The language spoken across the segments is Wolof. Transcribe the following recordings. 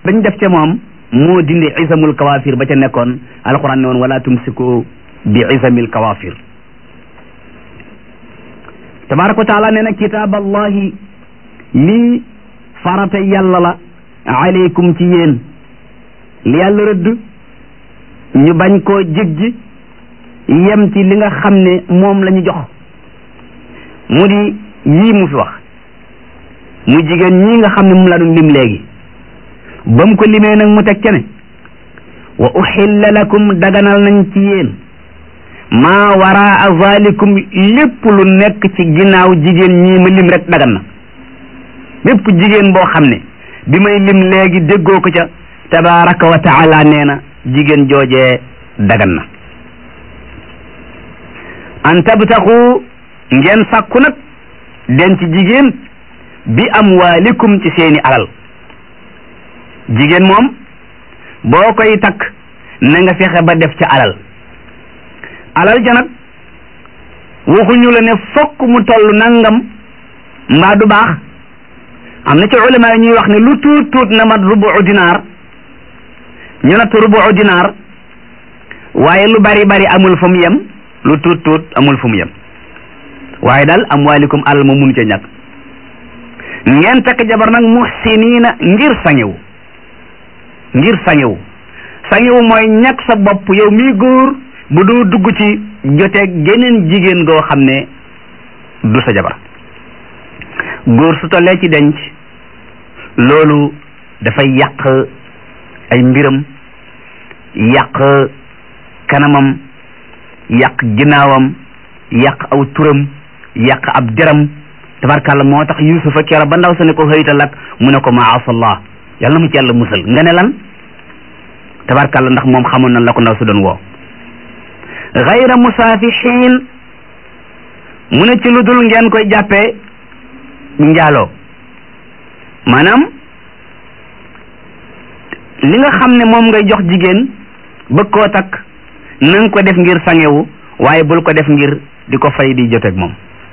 bañ def ca moom moo dindi isamul kawafir ba ca nekkoon alquran ne woon wala tumsiku bi isamil kawafir tabaraka wa taala nee na kitaab allahi lii farata yàlla la aleykum ci yéen li yàlla rëdd ñu bañ koo jéggi yem ci li nga xam ne moom la ñu jox mu di yii mu fi wax muy jigéen ñii nga xam ne mu la doon lim léegi ba mu ko limee nag mu teg ca ne wa uxilla lakum daganal nañ ci yéen maa waraa zalikum lépp lu nekk ci ginnaaw jigéen ñii ma lim rek dagan na bépp jigéen boo xam ne bi may lim léegi déggoo ko ca tabaraka wa taala nee na jigéen joojee dagan na an tabtaxu ngeen sàkku nag denc jigéen bi amwaalikum ci seeni alal jigéen moom boo koy takk na nga fexe ba def ca alal alal ja nag waxuñu la ne fokk mu toll nangam mbaa du baax am na ci ulama yi ñuy wax ne lu tuut tuut na mat rubu dinaar ñu natt rubu dinaar waaye lu bari bari amul fu mu yem lu tuut tuut amul fu mu yem waaye daal amwaalikum alal ma mun ca ñàkk ngeen takk jabar nag muhsiniina ngir sangewu ngir sangewu sangewu mooy ñàkk sa bopp yow mii góor bu doo dugg ci joteeg geneen jigéen goo xam ne du sa jabar góor su tollee ci denc loolu dafay yàq ay mbiram yàq kanamam yàq ginnaawam yàq aw turam yàq ab deram tabarkàlla moo tax yusufa keero ba ndaw sa ne ko xëytal ak mu ne ko maasallah yàlla na mu ci yàlla musal nga ne lan tabarkàlla ndax moom xamoon na la ko ndaw sa doon woo gayra musaafixiin mu ne ci lu dul ngeen koy jàppee njaaloo maanaam li nga xam ne moom ngay jox jigéen bëgg koo takk na nga ko def ngir sangewu waaye bul ko def ngir di ko fay di joteeg moom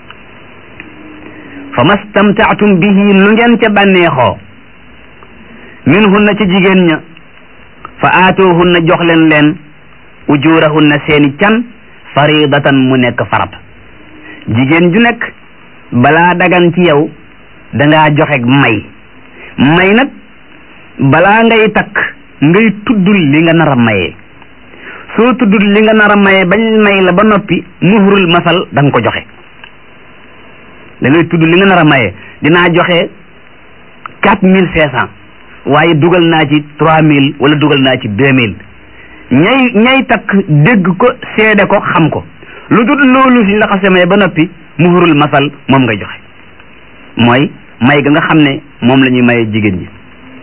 fa mastamtaatum bihi lu ngeen ca bànneexoo min hunna ci jigéen ña fa aatoohunna jox leen leen ujurahunna seeni can faridatan mu nekk farat jigéen ju nekk balaa dagan ci yow dangaa joxe may may nag balaa ngay takk ngay tuddul li nga nar a mayee soo tuddul li nga nar a mayee bañ may la ba noppi muhrul masal da nga ko joxe da ngay tudd li nga nar a mayee dinaa joxe quatre mille cinq cent waaye dugal naa ci trois mille wala dugal naa ci deux mille ñay ñay takk dégg ko seede ko xam ko lu dul loolu si la xase may ba noppi muhrul masal moom ngay joxe mooy may ga nga xam ne moom la ñuy maye jigéen ñi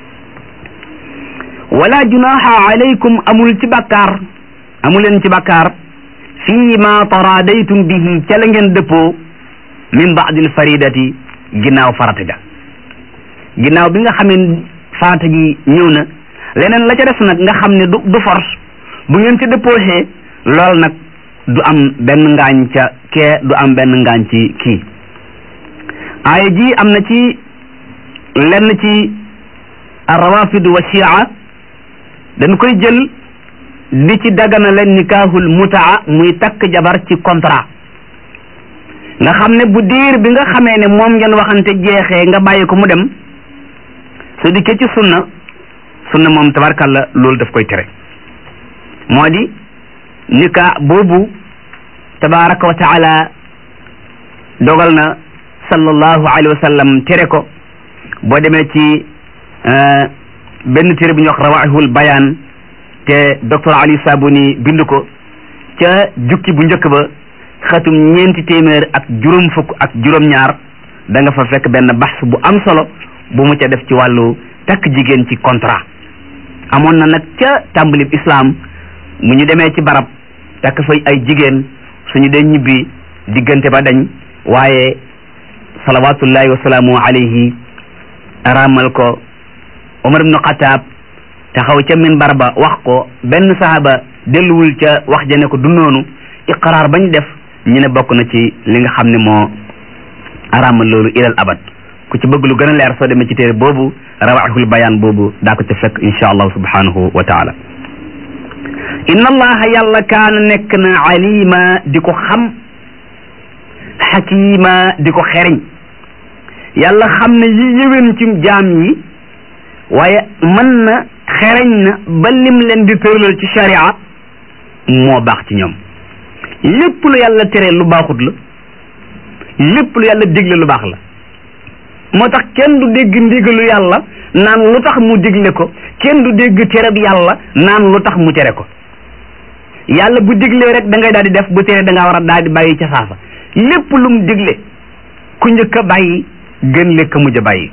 wala junaha alaykum amul ci bàkkaar amuleen ci bàkkaar fii ma taradaytum bihi ca la ngeen dëppoo min baadil faridati ginnaaw farata ga ginnaaw bi nga xamee farata gi ñëw na leneen la ca des nag nga xam ne du du force bu ngeen ci dëppoosee lool nag du am benn ngaañ ca kee du am benn ngaañ ci kii aaya ji am na ci lenn ci rawafid wa shia dañ koy jël di ci dagana leen nikaahul mutaa muy takk jabar ci contrat nga xam ne bu diir bi nga xamee ne moom ngeen waxante jeexee nga bàyyi ko mu dem su dikkee ci sunna sunna moom tabarkalla loolu daf koy tere moo di nika boobu tabaraka wa taala dogal na sallallahu alayhi wa sallam tere ko boo demee ci benn téere bu ñuy wax rawaihul bayaan te docteur Ali Sabuni bind ko ca jukki bu njëkk ba xatum ñeenti téeméer ak juróom fukk ak juróom-ñaar da nga fa fekk benn baxs bu am solo bu mu ca def ci wàllu takk jigéen ci contrat amoon na nag ca tàmbalib islam mu ñu demee ci barab takk fay ay jigéen suñu dee ñibbi diggante ba dañ waaye salawatullahi wasalaamu alayhi araamal ko Omar ibnu Xataab taxaw ca minbar ba wax ko benn sahaba delluwul ca wax ja ne ko du noonu iqraar bañ def ñu ne bokk na ci li nga xam ne moo araamal loolu ilal abad ku ci bëgg lu gën a leer soo demee ci téere boobu rawaxul bayaan boobu daa ko ca fekk insha allahu subhanahu wa taala inna allaha yàlla kaana nekk na alima di ko xam xakima di ko xeriñ yàlla xam ne yi yëwén ci jaam yi waaye mën na xereñ na ba lim leen di tëralal ci sharia moo baax ci ñoom lépp lu yàlla tere lu baaxut la lépp lu yàlla digle lu baax la moo tax kenn du dégg ndigalu yàlla naan lu tax mu digle ko kenn du dégg tereb yàlla naan lu tax mu tere ko yàlla bu diglee rek da ngay daal di def bu tere da ngaa war a daal di bàyyi ca saasa lépp lu mu digle ku njëkk a bàyyi gën lekk mujj a bàyyi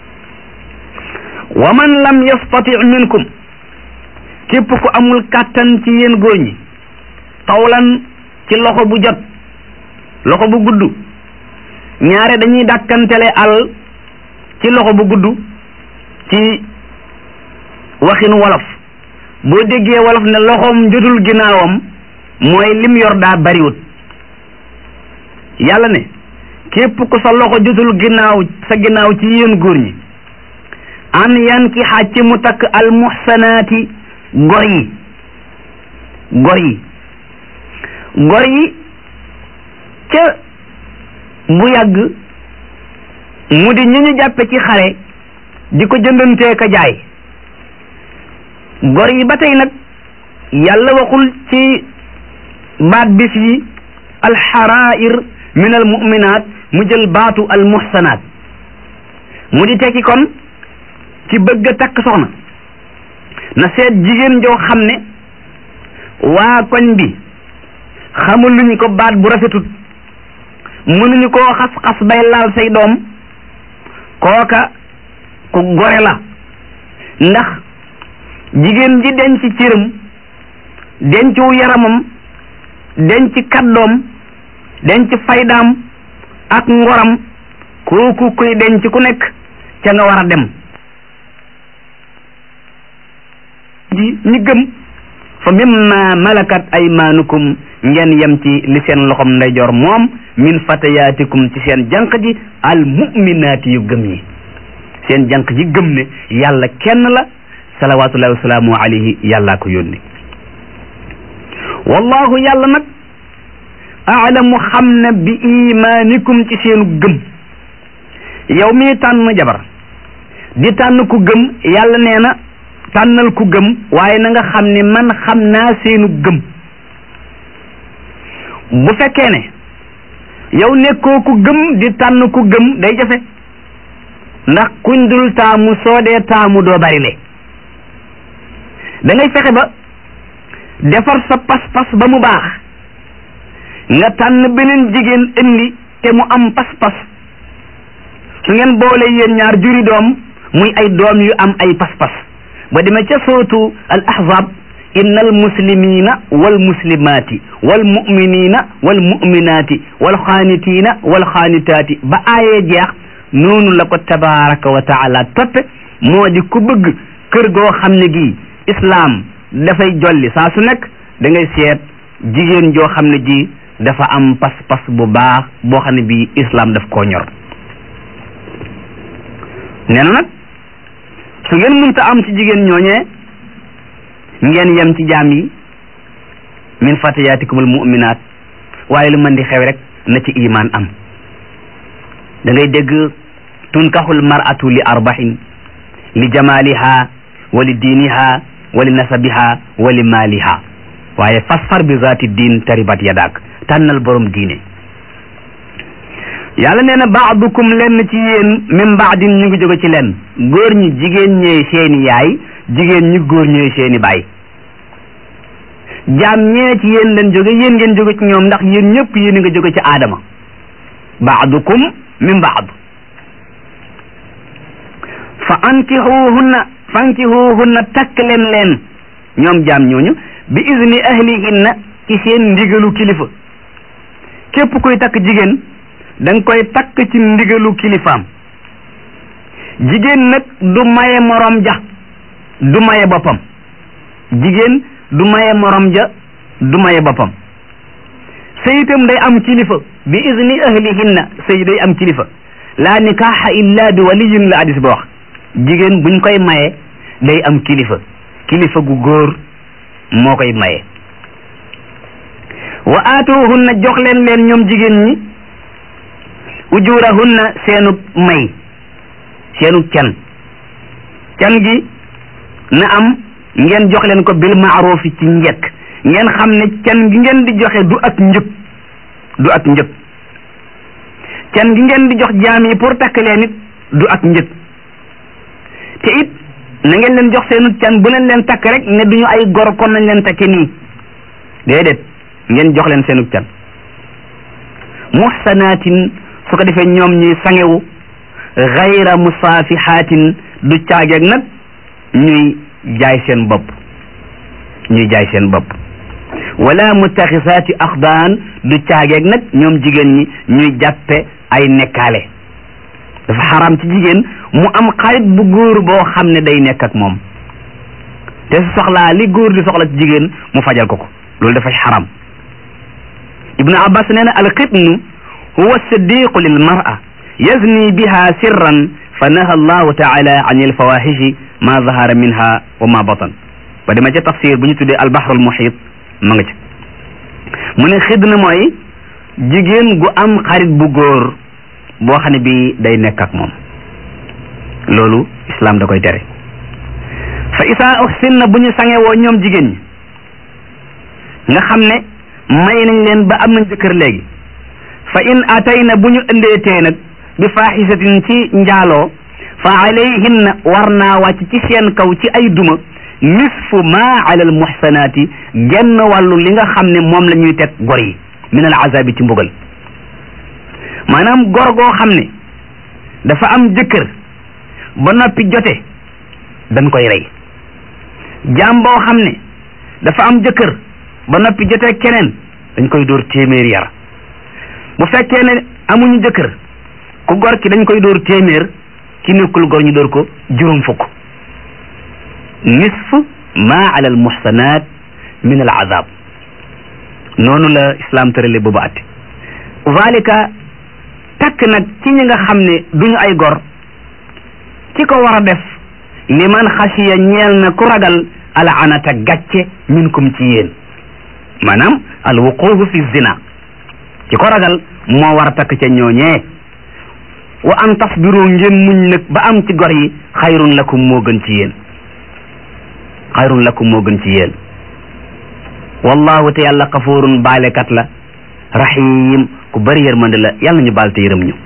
wa man lam yastati minkum képp ku amul kàttan ci yéen góor ñi tawlan ci loxo bu jot loxo bu gudd ñaare dañuy dàkkantele al ci loxo bu gudd ci waxinu wolof boo déggee wolof ne loxoom jotul ginnaawam mooy lim yor daa bariwut yàlla ne képp ku sa loxo jotul ginnaaw sa ginnaaw ci yéen góor ñi an yan ki xaaj ci mu takk al muxsanaati gor yi gor yi gor yi ca bu yàgg mu di ñu ñu jàppe ci xare di ko jëndantee ka jaay gor yi ba tey nag yàlla waxul ci baat bi fii alxarair min al muminat mu jël baatu al muhsanaat mu di tekki kon ci bëgg a takk soxna na seet jigéen joo xam ne waa koñ bi xamul luñ ko baat bu rafetut mënuñu koo xas-xas bay laal say doom kooka ku gore la ndax jigéen ji denc cëram dencu yaramam denc kaddoom denc faydaam ak ngoram kooku kuy denc ku nekk ca nga war a dem ji ñi gëm fa mimma malakat aymaanukum ngeen yem ci li seen loxom ndeyjoor moom min fatayaatikum ci seen jànq ji al muminaati yu gëm ñi seen jànq ji gëm ne yàlla kenn la salawatullahi wasalaamu alayhi yàllaa ko yónni wallahu yàlla nag aalamu xam na bi imaanikum ci seenu gëm yow mii tànn jabar di tànn ku gëm yàlla nee na tànnal ku gëm waaye na nga xam ne man xam naa seenu gëm bu fekkee ne yow nekkoo ku gëm di tànn ku gëm day jafe ndax kuñ dul taamu soo dee taamu doo bari le da ngay fexe ba defar sa pas-pas ba mu baax nga tànn beneen jigéen indi te mu am pas-pas su ngeen boole yéen ñaar juri doom muy ay doom yu am ay pas-pas ba demee ca sootu al ahzab inna al muslimina wal muslimaati wal muminina wal muminaati wal xaanitiina wal xaanitaati ba aayee jeex noonu la ko tabaraka wa taala toppe moo di ku bëgg kër goo xam ne gii islaam dafay jolli saa su nekk da ngay seet jigéen joo xam ne ji dafa am pas-pas bu baax boo xam ne bii islaam daf koo ñor nee na nag su ngeen mënta am ci jigéen ñooñee ngeen yem ci jaam yi min fatayaatikumul mu'minaat waaye lu mën di xew rek na ci imaan am da ngay dégg tunkaxul mar'atu li arbaxin li jamaliha wa li diiniha wa li nasabiha wa li maaliha waaye fasfar bi zaati diin taribat yadaak tànnal borom diine yàlla nee na baadukum lenn ci yéen min baadin ñu ngi jóge ci lenn góor ñi jigéen ñooy seeni yaay jigéen ñi góor ñooy seeni baay jaam ñee ci yéen leen jóge yéen ngeen jóge ci ñoom ndax yéen ñëpp yéen nga jóge ci aadama baadukum min baad fa ankixuhunna fankihuhunna takk leen leen ñoom jaam ñooñu bi izni ahlihinna ci seen ndigalu kilifa képp koy takk jigéen da nga koy takk ci ndigalu kilifaam jigéen nag du maye morom ja du maye boppam jigéen du maye morom ja du maye boppam sëy itam day am kilifa bi izni ahlihinna sëy day am kilifa laa nikaaxa illa bi waliyin la hadis ba wax jigéen buñ koy maye day am kilifa kilifa gu góor moo koy maye wa aatuhunna jox leen leen ñoom jigéen ñi ujurahunna seenu may seenu can can gi na am ngeen jox leen ko bil maarufi ci njekk ngeen xam ne can gi ngeen di joxe du ak njëg du ak njëg can gi ngeen di jox jaam yi pour takk leen it du ak njëg te it na ngeen leen jox seenu can bu leen leen takk rek ne duñu ay gor kon nañ leen takke nii déedéet ngeen jox leen seenu can muhsanaatin su ko defee ñoom ñuy sangewu gayra musaafihaatin du caageeg nag ñuy jaay seen bopp ñuy jaay seen bopp wala mutaxisaati axdaan du caageeg nag ñoom jigéen ñi ñuy jàppe ay nekkaale dafa xaraam ci jigéen mu am xarit bu góor boo xam ne day nekk ak moom te su soxlaa li góor di soxla ci jigéen mu fajal ko ko loolu dafay xaram ibnu abbas nee na alxitnu huwa siddiqu lil mar'a yazni biha sirran fa naha allahu taala an alfawahishi ma zahara minha wa ma batan ba dama ca tafsir bu ñu tuddee albahrul muhit ma nga ci mu ne xidna mooy jigéen gu am xarit bu góor boo xam ne bi day nekk ak moom loolu islam da koy tere fa isaa uhsinna bu ñu sangewoo ñoom jigéen ñi nga xam ne may nañ leen ba am nañ jëkkër léegi fa in atayna bu ñu ëndeetee nag bi faaxisatin ci njaaloo fa alayhinna war naa wàcc ci seen kaw ci ay duma nisfu ma ala al muhsanaati genn wàllu li nga xam ne moom la ñuy teg gor yi min al azabi ci mbugal maanaam gor goo xam ne dafa am jëkkër ba noppi jote dañ koy rey jaam boo xam ne dafa am jëkkër ba noppi jote keneen dañ koy dóor téeméer yar bu fekkee ne amuñu jëkkër ku gor ki dañ koy dóor téeméer ki nekkul gor ñu dóor ko juróom fukk nisf ma ala al muhsanat min al azab noonu la islam tërale boobu atti zalika takk nag ci ñi nga xam ne duñu ay gor ki ko war a def liman xasiya ñeel na ku ragal al anata gàcce minkum ci yéen maanaam al wuqufu fi zina ki ko ragal moo war a takk ca ñooñee wa an tasbiru ngeen muñ nag ba am ci gor yi xayrun lakum moo gën ci yéen xayrun lakum moo gën ci yéen wallahu te yàlla xafurun baalekat la rahim ku bari yërmande la yàlla ñu baal te yërëm ñu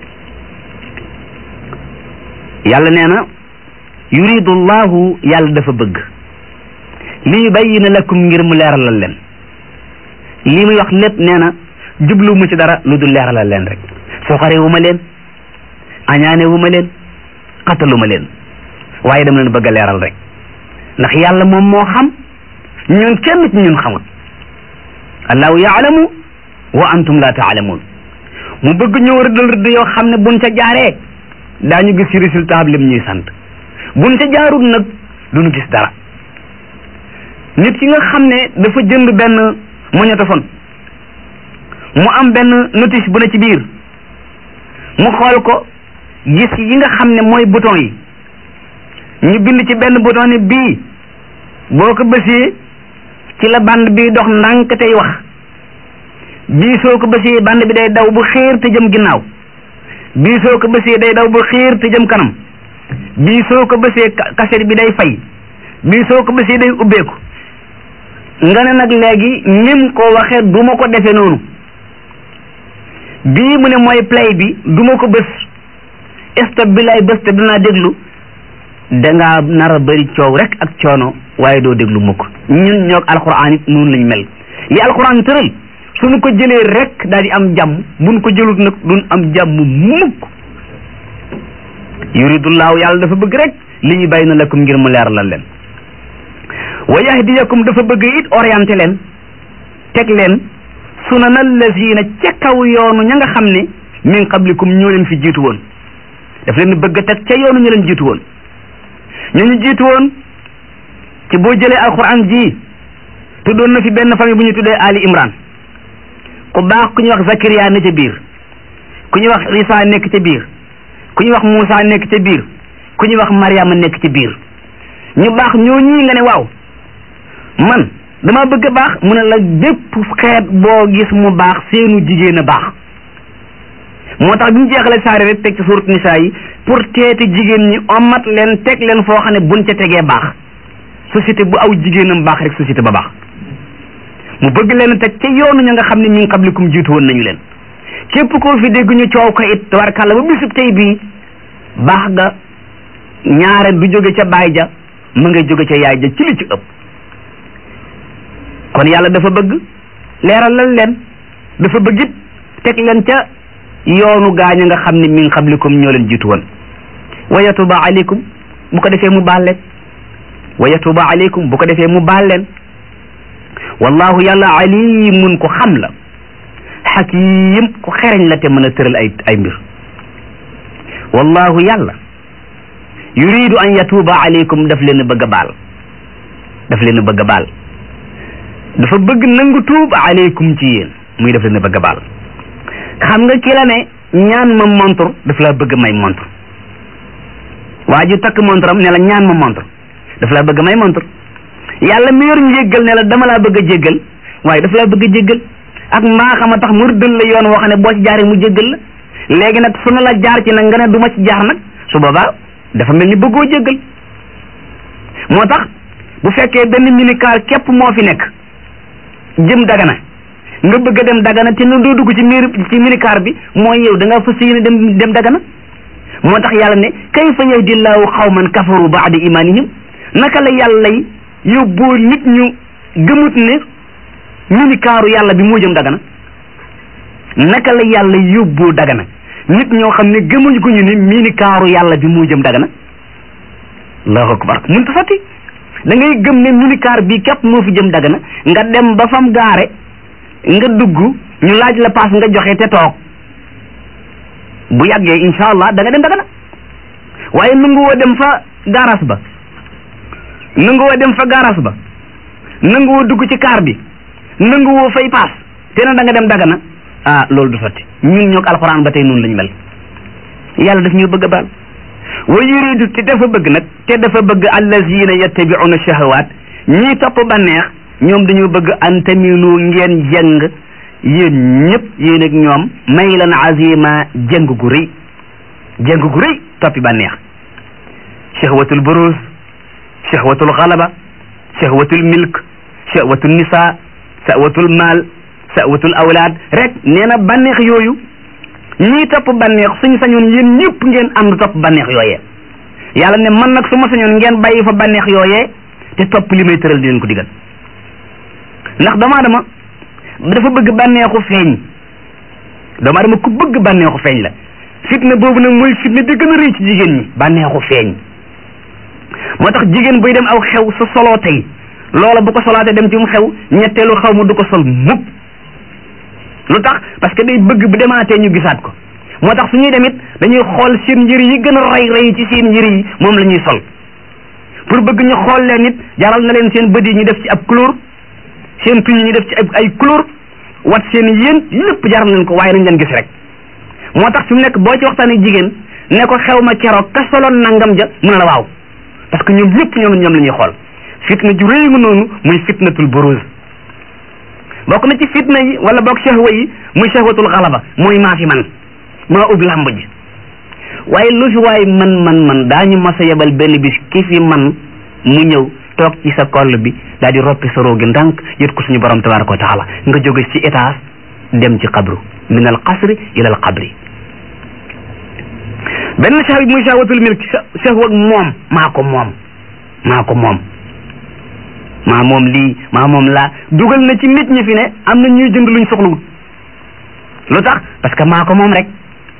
yàlla nee na yuridu llahu yàlla dafa bëgg li yubayyina lakum ngir mu leeralal leen li muy wax lépp nee na jublu mu ci dara lu dul leeralal leen rek soxare wu ma leen añaane wu ma leen xatalu ma leen waaye dama leen bëgg a leeral rek ndax yàlla moom moo xam ñun kenn ci ñun xamul allahu yaalamu wa antum la taalamuun mu bëgg ñëw rëddal rëdd yoo xam ne buñ ca jaaree daañu gis ci résultat bi lim ñuy sant buñ ca jaarul nag duñu gis dara nit ki nga xam ne dafa jënd benn magnétophone mu am benn notice bu ne ci biir mu xool ko gis yi nga xam ne mooy bouton yi ñu bind ci benn bouton ne bii boo ko bësee ci la bande bi dox ndànk tey wax bii soo ko bësee bande bi day daw bu xiir te jëm ginnaaw bii soo ko bësee day daw bu xiir te jëm kanam bii soo ko bësee cassette bi day fay bii soo ko bësee day ubbeeku nga ne nag léegi nim ko waxee du ma ko defee noonu bii mu ne mooy play bi du ma ko bës stop bi lay bës te dinaa déglu dangaa nar a bëri coow rek ak coono waaye doo déglu mukk ñun ñoog alxuraan it noonu lañ mel li alxuraan tëral suñu ko jëlee rek daal di am jàmm buñ ko jëlut nag duñ am jàmm mukk yuridullahu yàlla dafa bëgg rek li ñu bàyyi na lakum ngir mu leeralal leen wa yahdiyakum dafa bëgg it orienté leen teg leen sunana allazina ca kaw yoonu ña nga xam ne min qablikum ñoo leen fi jiitu woon daf leen bëgg teg ca yoonu ñu leen jiitu woon ñu ñu jiitu woon ci boo jëlee alquran ji tuddoon na fi benn famille bu ñu tuddee Ali Imran ku baax ku ñuy wax Zakariya ne ca biir ku ñuy wax Isa nekk ca biir ku ñuy wax Moussa nekk ca biir ku ñuy wax Mariama nekk ci biir ñu baax ñoo ñii nga ne waaw man dama bëgg a baax mu ne la bépp xeet boo gis mu baax seenu jigéen a baax moo tax bi ñu jeexale saari rek teg ci surat nisaa yi pour teeti jigéen ñi omat leen teg leen foo xam ne buñ ca tegee baax société bu aw jigéenam baax rek société ba baax mu bëgg leen teg ca yoonu ña nga xam ne min qablikum jiitu woon nañu leen képp koo fi dégg ñu coow ko it tabarkàlla ba bisub tey bii baax ga ñaare du jóge ca baay ja mu ngay jóge ca yaay ja ci li ci ëpp kon yàlla dafa bëgg leeralal leen dafa bëgg it teg leen ca yoonu gaañ nga xam ne min qablikum ñoo leen jiitu woon wa yatuba aleykum bu ko defee mu baal leen wa yatuba aleykum bu ko defee mu baal leen wallahu yàlla alimun ko xam la xakim ku xereñ la te mën a tëral ay ay mbir wallahu yàlla yuridu an yatuba aleykum daf leen a bëgg a baal daf leen a bëgg a baal dafa bëgg nangu tuub aleykum ci yéen muy daf leen a bëgg a baal xam nga ki la ne ñaan ma montre daf laa bëgg may montre waa ji takk montre am ne la ñaan ma montre daf laa bëgg may montre yàlla mi yor njéggal ne la dama laa bëgg a jéggal waaye daf laa bëgg a jéggal ak maa xam a tax mu rëddal la yoon woo xam ne boo ci jaaree mu jéggal la léegi nag su na la jaar ci nag nga ne du ma ci jaar nag su boobaa dafa mel ni bëggoo jéggal moo tax bu fekkee benn minicar képp moo fi nekk jëm dagana nga bëgg a dem dagana te doo dugg ci miir ci minicar bi mooy yow da nga fas yéene dem dem dagana moo tax yàlla ne kayfa yahdillahu xawman kafaru baada imanihim naka la yàlla yóbboo nit ñu gëmut ne minikaaru yàlla bi moo jëm dagana naka la yàlla yóbboo dagana nit ñoo xam ne gëmuñ ko ñu ne minikaaru yàlla bi moo jëm dagana allahu akbar mun ta sotti da ngay gëm ne minikaar bi képp moo fi jëm dagana nga dem ba fam gaare nga dugg ñu laaj la paas nga joxe te toog bu yàggee insha allah da nga dem dagana waaye nangu woo dem fa gaaraas ba nangu woo dem fa gaaraas ba nangu woo dugg ci kaar bi nangu woo fay paas te na da nga dem dagana ah loolu du sotti ñun ñoo ko alxuraan ba tey noonu lañu mel yàlla daf ñu bëgg a baal wa yuridu te dafa bëgg nag te dafa bëgg allazina yattabi'una shahawaat ñii topp banneex ñoom dañoo bëgg an tamilu ngeen jëng yéen ñëpp yéen ak ñoom maylan azima jëng gu rëy jëng gu rëy toppi banneex shahwatul buruz shahwatul xalaba shahwatul milk shahwatul nisa shahwatul maal shahwatul awlaad rek nee na banneex yooyu ñii topp banneex suñu sañoon yéen ñëpp ngeen ànd topp banneex yooyee yàlla ne man nag su ma sañoon ngeen bàyyi fa banneex yooyee te topp li may tëral di leen ko digal ndax doomu aadama dafa bëgg bànneexu feeñ doomu aadama ku bëgg bànneexu feeñ la fitna boobu nag mooy fitna bi gën a rëy ci jigéen ñi bànneexu feeñ moo tax jigéen buy dem aw xew sa soloo tey loola bu ko solaatee dem ci mu xew ñetteelu xaw ma du ko sol mukk lu tax parce que day bëgg bu demaatee ñu gisaat ko moo tax su ñuy dem it dañuy xool seen njëri yi gën a rey rey ci seen njëri yi moom la ñuy sol pour bëgg ñu xool leen it jaral na leen seen bët yi ñu def ci ab couleur seen tuñ ñu def ci ay couleur wat seen yéen lépp jaral nañ ko waaye nañ leen gis rek moo tax fi mu nekk boo ci waxtaanee jigéen ne ko xew ma keroog ka soloon nangam ja mu ne la waaw parce que ñoom lépp ñoom ñoom la ñuy xool fitna ju rëy nga noonu muy fitnatul buruz bokk na ci fitna yi wala bokk shahwa yi muy shahwatul xalaba mooy maa fi man maa ub làmb ji waaye lu fi waaye man man man daañu mas a yebal benn bis ki fi man mu ñëw toog ci sa koll bi daal di roppi sa roogi ndànk yët ko suñu borom tabaraka wa taala nga jóge ci étage dem ci xabru min al qasri ila al qabri benn shahwa bi muy shahwatul milk shahwa moom maa ko moom maa ko moom maa moom lii maa moom laa dugal na ci nit ñi fi ne am na ñuy jënd luñ soxlawut lu tax parce que maa ko moom rek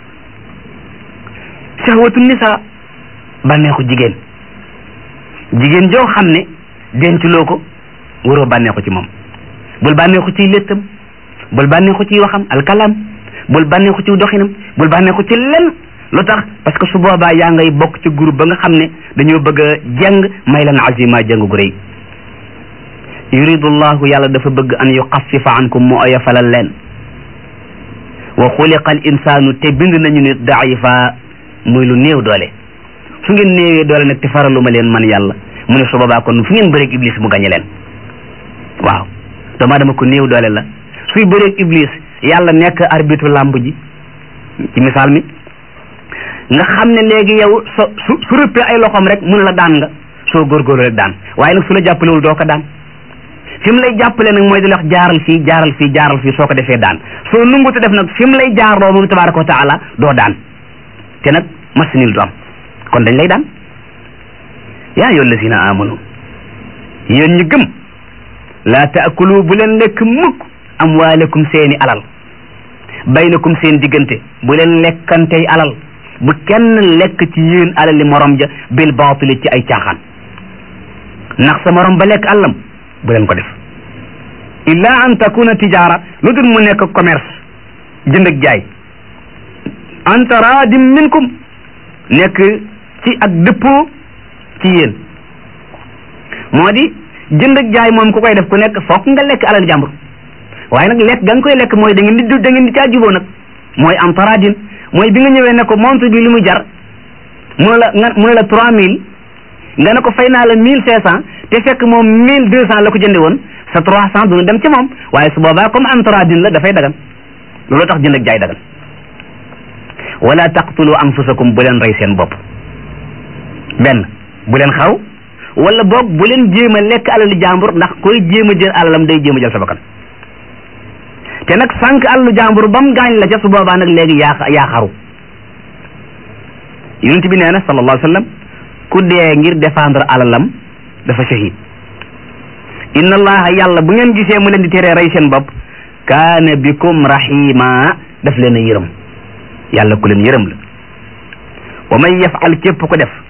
shahwatu nisa bànneexu jigéen jigéen joo xam ne denculoo ko waroo bànneexu ci moom bul bànneexu ciy léttam bul bànneexu ciy waxam alkalam bul bànneexu ci doxinam bul bànneexu ci lenn lu tax parce que su boobaa yaa ngay bokk ci groupe ba nga xam ne dañoo bëgg a jàng may lan azima jàng gu rëy yuridu llahu yàlla dafa bëgg an yuxafifa ankum mu oyofalal leen wa xuliqa al insaanu te bind nañu nit daifa muy lu néew doole su ngeen néewee doole nag te faralu ma leen man yàlla mu ne su boobaa kon fu ngeen bëreeg iblis mu gañe leen waaw doomu aadama ko néew doole la suy bëreeg iblis yàlla nekk arbitre làmb ji ci misaal mi nga xam ne léegi yow so su su rëppee ay loxoom rek mun la daan nga soo góorgóorlu rek daan waaye nag su la jàppalewul doo ko daan fi mu lay jàppale nag mooy di la wax jaaral fii jaaral fii jaaral fii soo ko defee daan soo nungutu def nag fi mu lay jaarloo moom tabaraka wa taala doo daan te nag masinil du am kon dañ lay daan yaa ayyuha allazina amanu yéen ñi gëm laa taakulu bu leen lekk mukk amwaalakum seeni alal baynakum seen diggante bu leen lekkantey alal bu kenn lekk ci yéen alali morom ja bil baatili ci ay caaxaan ndax sa morom ba lekk àllam bu leen ko def illa an takuna tijaara lu dul mu nekk commerce jënd ak jaay an taraadim minkum nekk ci ak dëppoo ci yéen moo di jënd ak jaay moom ku koy def ku nekk fokk nga lekk alal jàmbur waaye nag lekk ga nga koy lekk mooy da ngeen di da ngeen di caa juboo nag mooy am taraadin mooy bi nga ñëwee ne ko montre bi li muy jar mu ne la nga mu ne la trois mille nga ne ko fay naa la mille cinq cent te fekk moom mille deux cent la ko jënde woon sa trois cent duna dem ci moom waaye su boobaa comme am taraadin la dafay dagan loolu tax jënd ak jaay dagan wala taqtulu anfusakum bu leen rey seen bopp benn bu leen xaru wala boog bu leen jéem a lekk alali jàmbur ndax koy jéem a jël alalam day jéem a jël sa bakkan te nag sànq alalu jàmbur ba mu gaañ la ca su boobaa nag léegi yaa yaa xaru yonent bi nee na sallallahu alayhi wa sallam ku dee ngir défendre alalam dafa shahid inna allaha yàlla bu ngeen gisee mu leen di teree rey seen bopp kaana bikum rahima daf leen a yërëm yàlla ku leen yërëm la wa man yafal képp ko def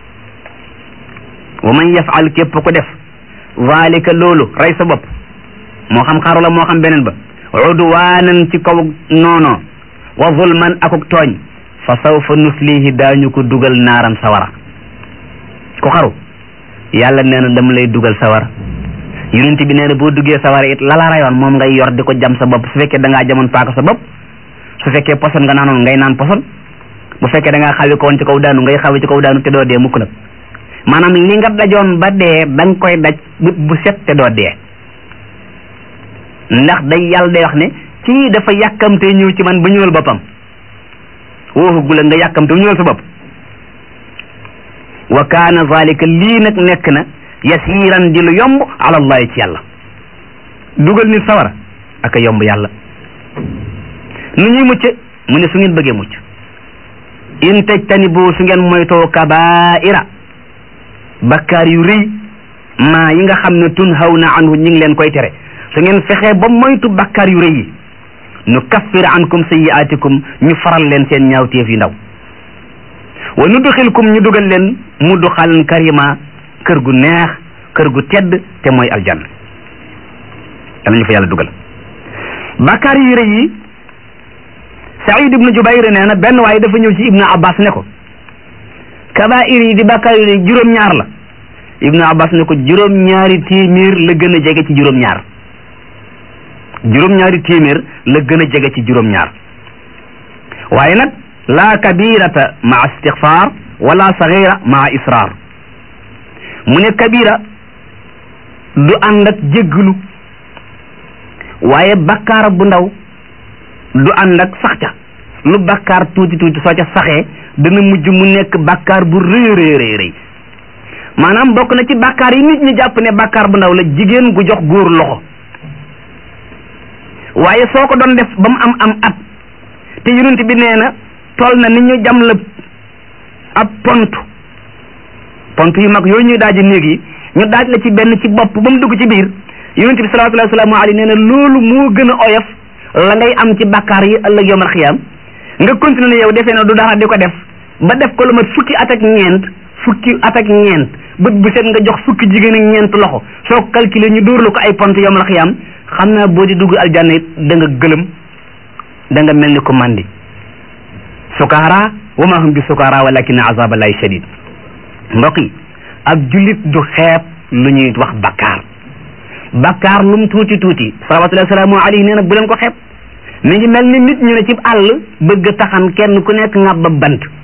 wa man yafal képp ko def zalika loolu rey sa bopp moo xam xaru la moo xam beneen ba udwaanan ci kaw noono wa zulman akuk tooñ fa sawfa nuslihi daañu ko dugal naaran sawara ku xaru yàlla nee na dama lay dugal sawara yonent bi nee na boo duggee sawara it lala rayoon moom ngay yor di ko jam sa bopp su fekkee da ngaa jamoon paaka sa bopp su fekkee poson nga naanoon ngay naan poson bu fekkee da ngaa xawi ko woon ci kaw daanu ngay xawi ci kaw daanu te doo dee mukk nag maanaam li nga dajoon ba dee da nga koy daj but bu set te doo dee ndax day yàlla day wax ne kii dafa yàkkamte ñëw ci man ba ñëwal boppam wooxu la nga yàkkamte ba ñëwal sa bopp wa kaana zalika lii nag nekk na yasiran di lu yomb ala allahi ci yàlla dugal nit sawara ak a yomb yàlla nu ñuy mucc mu ne su ngeen bëggee mucc in tajtanibu su ngeen moytoo kabaira bakkaar yu rëy maa yi nga xam ne tun haw na anhu ñi ngi leen koy tere su ngeen fexee ba moytu bakkaar yu rëy yi nu kaffir ankum sayyi'atikum ñu faral leen seen ñaawteef yu ndaw wa nudxilkum ñu dugal leen mudxalan karima kër gu neex kër gu tedd te mooy aljanna danañu fa yàlla dugal bakkaar yu rëy yi Saïd ibnu Jubayr nee na benn waaye dafa ñëw ci Ibnu Abbas ne ko kabair yi di bakkaar yu rëy juróom-ñaar la Ibnu Abbas ne ko juróom-ñaari téeméer la gën a jege ci juróom-ñaar juróom-ñaari téeméer la gën a jege ci juróom-ñaar waaye nag laa kabirata maa istixfar wala sagira maa israr mu ne kabira du ànd ak jégglu waaye bakkaar bu ndaw du ànd ak sax ca lu bakkaar tuuti tuuti soo ca saxee dana mujj mu nekk bakkaar bu rëy rëy rëy rëy maanaam bokk na ci bakkaar yi nit ñi jàpp ne bakkaar bu ndaw la jigéen gu jox góor loxo waaye soo ko doon def ba mu am am at te yonent bi nee na toll na ni ñu jam la ab pont pont yu mag yooyu ñuy daaji néeg yi ñu daaj la ci benn ci bopp ba mu dugg ci biir yonent bi salawaatullahi wasalaamu alayhi nee na loolu moo gën a oyof la ngay am ci bakkaar yi ëllëg yawmal xiyaam nga continuer ne yow defee na du dara di ko def ba def ko lu mat fukki at ak ñeent fukki at ak ñeent bët bu set nga jox fukki jigéen ak ñeent loxo soo ko calculer ñu dóor la ko ay pont yawmal xiyaam xam naa boo di dugg aljanna it da nga gëlëm da nga mel ni ko mandi sukaara wa ma hum bi sukaara walakin azaballahi shadid mbokk yi ab jullit du xeeb lu ñuy wax bakkaar bakkaar lum tuuti tuuti salawatullahi salaamu alayhi nee na bu leen ko xeeb mi ngi mel ni nit ñu ne ci àll bëgg taxan kenn ku nekk ngàbba bant fu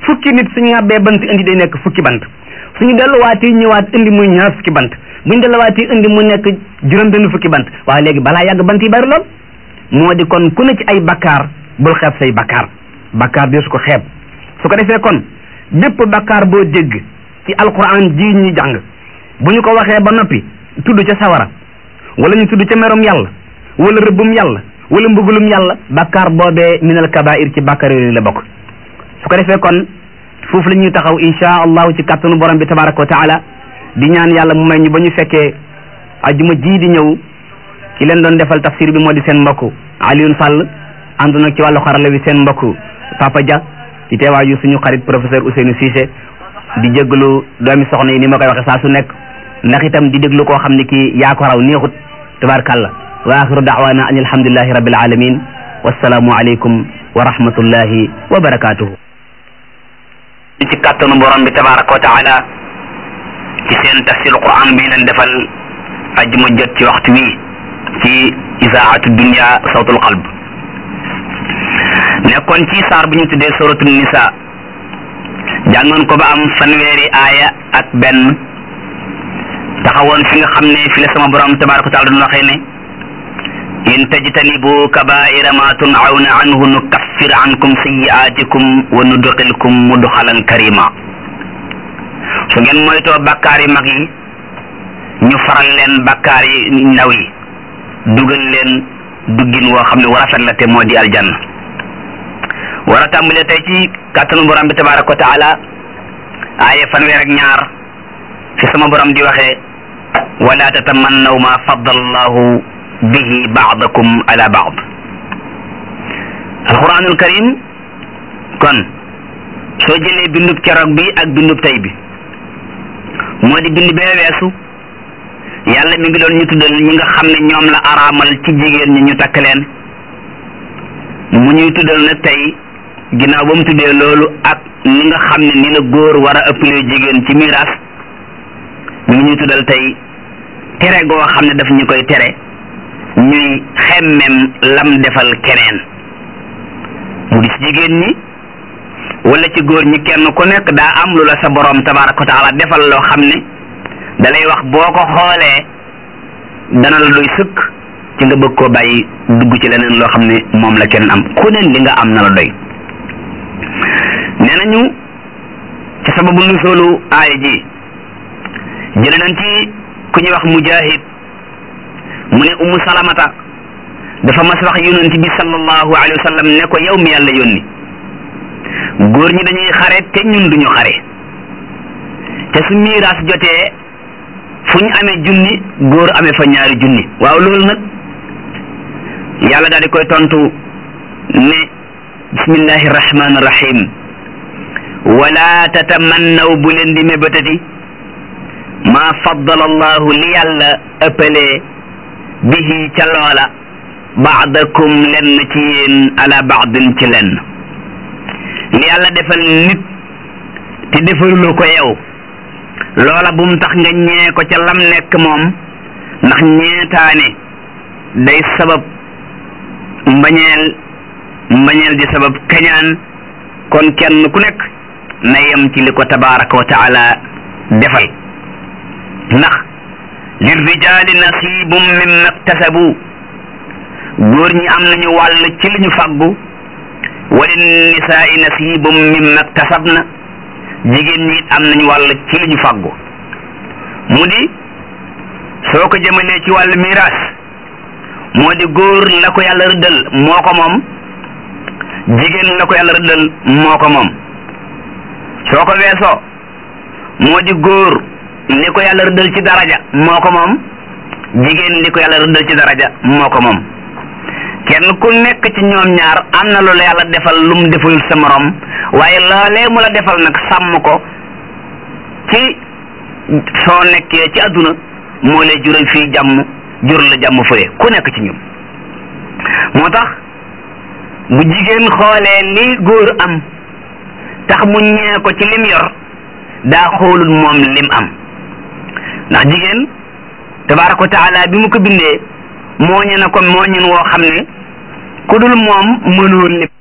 fukki nit suñu ŋàbbee bant indi day nekk fukki bant suñu delluwaatee ñëwaat indi muy ñaar fukki bant buñu delluwaatee indi mu nekk juróom benn fukki bant waaye léegi balaa yàgg bant yi bari lool moo di kon ku ne ci ay bakkaar bul xeeb say bakkaar bakkaar bi su ko xeeb su ko defee kon bépp bakkaar boo dégg ci alquran ji ñuy jàng bu ñu ko waxee ba noppi tudd ca sawara wala ñu tudd ca merom yàlla wala rëbbum yàlla wala mbugulum yàlla bakkaar boobee minal kabair ci bakkaar yooyu la bokk su ko defee kon foofu la ñuy taxaw insha allahu ci kàttanu borom bi tabaraka wa taala di ñaan yàlla mu may ñu ba ñu fekkee ajuma ji di ñëw ki leen doon defal tafsir bi moo di seen mbokk Alioune Sall ànd nag ci wàllu xarala wi seen mbokk Papa Dia ci teewaayu suñu xarit professeur Ousseynou Cissé di jéggalu doomi soxna yi ni ma koy waxe saa su nekk ndax itam di déglu koo xam ne kii yaa ko raw neexut tabarkàlla wa axiru daawana an alhamdulillahi rabbil alamin wassalaamu aleykum wa rahmatullahi wa barakatuhu ci kàttanu borom bi tabaraka wa taala ci seen tafsir quran bi leen defal ajuma jot ci waxtu wi ci isaatu dunya sawtul qalb nekkoon ci saar bu ñu tuddee suratul nisa jàngoon ko ba am fanweeri aaya ak benn taxawoon fi nga xam ne fi la sama borom tabaraka wa taala doon waxee ne in tajtanibu kabaira ma tunawna anhu nukaffir ankum sayiaatikum wa nudxilkum mudxalan karima su ngeen moytoo bakkaar yi mag yi ñu faral leen bakkaar yi ndaw yi dugal leen duggin woo xam ne war a rafet la te moo di aljanna war a tàmbalee tey ci kàttanu borom bi tabaraka wa taala aaya fanweer ak ñaar fi sama borom di waxee wala tatamannaw ma faddala allahu bihi baadakum ala baad alquranul karim kon soo jëlee bindub keroog bi ak bindub tey bi moo di bind bee weesu yàlla mi ngi doon ñu tuddal ñi nga xam ne ñoom la araamal ci jigéen ñi ñu takk leen mu ñuy tuddal nag tey ginnaaw ba mu tuddee loolu ak ni nga xam ne ni la góor war a ëppalee jigéen ci miraas mi ngi ñuy tuddal tey tere goo xam ne daf ñu koy tere ñuy xemmem lam defal keneen mu di ci jigéen ñi wala ci góor ñi kenn ku nekk daa am lu la sa borom tabaraka wa taala defal loo xam ne dalay wax boo ko xoolee dana la doy sëkk ci nga bëgg koo bàyyi dugg ci leneen loo xam ne moom la kenn am ku neen li nga am na la doy nee nañu ci sababu nusoolu aaya ji jële nañ ci ku ñuy wax mujahid mu ne umu salamata dafa mas wax yonent bi sallallahu alayhi wa sallam ne ko yow mi yàlla yónni góor ñi dañuy xare te ñun duñu xare te su miiraas jotee fu ñu amee junni góor amee fa ñaari junni waaw loolu nag yàlla daal di koy tontu ne bismillahi rahmani rahim wala tatamannaw bu leen di mébatati ma faddala allahu li yàlla ëppalee bihi ca loola baadakum lenn ci yéen ala baadin ci lenn li yàlla defal nit te defaluloo ko yow loola bum tax nga ñee ko ca lam nekk moom ndax ñeetaane day sabab mbañeel mbañeel di sabab kañaan kon kenn ku nekk na yem ci li ko tabaraka wa taala defal ndax lirrijali nasibum mimma iktasabu góor ñi am nañu wàll ci li ñu faggu walin nisaai nasibum mimma iktasabna jigéen ñi am nañu wàll ci li ñu faggu mu di soo ko jëmalee ci wàllu miraas moo di góor la ko yàlla rëddal moo ko moom jigéen la ko yàlla rëddal moo ko moom soo ko weesoo moo di góor li ko yàlla rëddal ci daraja moo ko moom jigéen li ko yàlla rëddal ci daraja moo ko moom kenn ku nekk ci ñoom ñaar am na lu la yàlla defal lu mu deful sa morom waaye loolee mu la defal nag sàmm ko ci soo nekkee ci àdduna moo lay jural fii jàmm jur la jàmm fële ku nekk ci ñun moo tax bu jigéen xoolee li góor am tax mu ñee ko ci lim yor daa xoolul moom lim am ndax jigéen tabaraka wa taala bi mu ko bindee mooñe na ko mooñen woo xam ne ku dul moom mënoo lim